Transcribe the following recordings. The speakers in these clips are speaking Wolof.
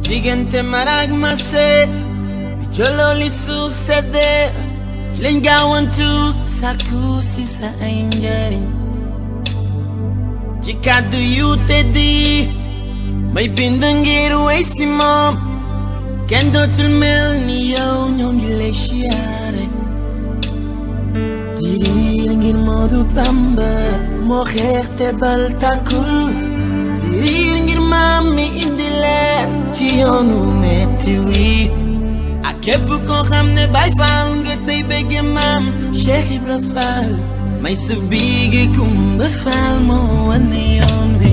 diggante maraag ma see bi joloo li suuf seddee ci lañ gaawantu sàkku si sa ay njariñ ci kàddu yu teddi may bind ngir wey si moom kenn dootul mel ni yow ñoo ngi lay siyaare diriir ngir Moodu Bamba moo xeex te bal tàkkul diriir ngir maam mi indi leer ci yoonu metti wi ak képp koo xam ne Baay Faal nga tey bëgge maam Cheikh Ibra Faal may sa biige Kumba Faal moo wane yoon wi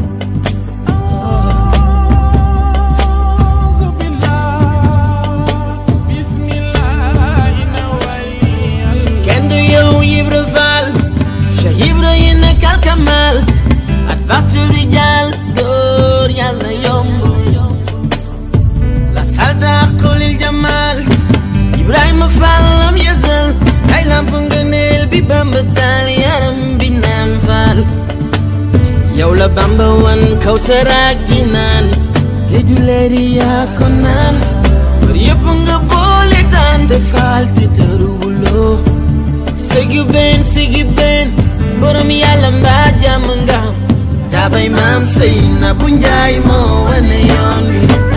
kenn du yow Ibra Faal Cheikh Ibra yi na kalkamal at fàttu rijaal góor yàlla yomb la salda xulil jamal Ibrahima Faal lam yësal ay lamp ngëneel bi Bamba taal yaram bi naam faal yow la Bamba wan kaw saraag gi naan géeju leeri yaa ko naan bër yëpp nga boole daan te faal te tëruwuloo sigi benn sigi benn borom yàlla mbaa jàmm nga am daabay maam sëy na bu njaay moo wane yoon wi